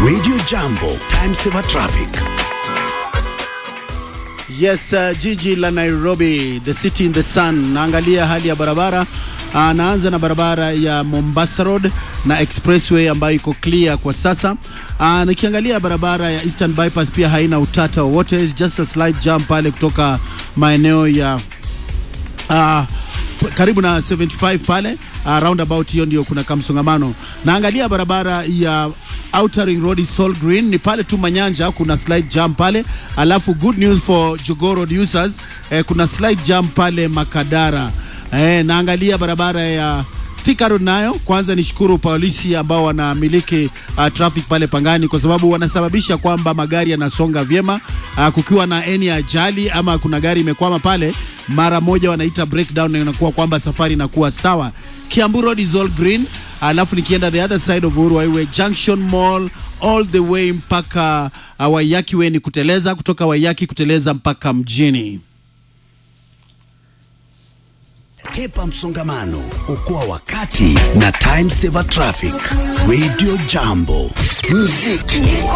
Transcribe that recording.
Radio Jambo, time saver traffic. Yes, uh, jiji la Nairobi, the city in the sun. Naangalia hali ya barabara. Uh, naanza na barabara ya Mombasa Road na expressway ambayo iko clear kwa sasa. Uh, nikiangalia barabara ya Eastern Bypass pia haina utata wowote, it's just a slight jump pale kutoka maeneo ya uh, karibu na 75 pale uh, roundabout hiyo ndio kuna kamsongamano. Naangalia barabara ya Outer Ring Road Sol Green ni pale tu Manyanja, kuna slight jump pale, alafu good news for Jogoo Road users eh, kuna slight jump pale Makadara. Eh, naangalia barabara ya Thika Road nayo, kwanza nishukuru polisi ambao wanamiliki uh, traffic pale Pangani kwa sababu wanasababisha kwamba magari yanasonga vyema. Uh, kukiwa na any ajali ama kuna gari imekwama pale, mara moja wanaita breakdown na inakuwa kwamba safari inakuwa sawa. Kiambu Road is all green, alafu nikienda the other side of Uhuru Highway Junction Mall all the way mpaka uh, Waiyaki Way ni kuteleza, kutoka Waiyaki kuteleza mpaka mjini. Kepa msongamano, okoa wakati na time saver traffic. Radio Jambo, muziki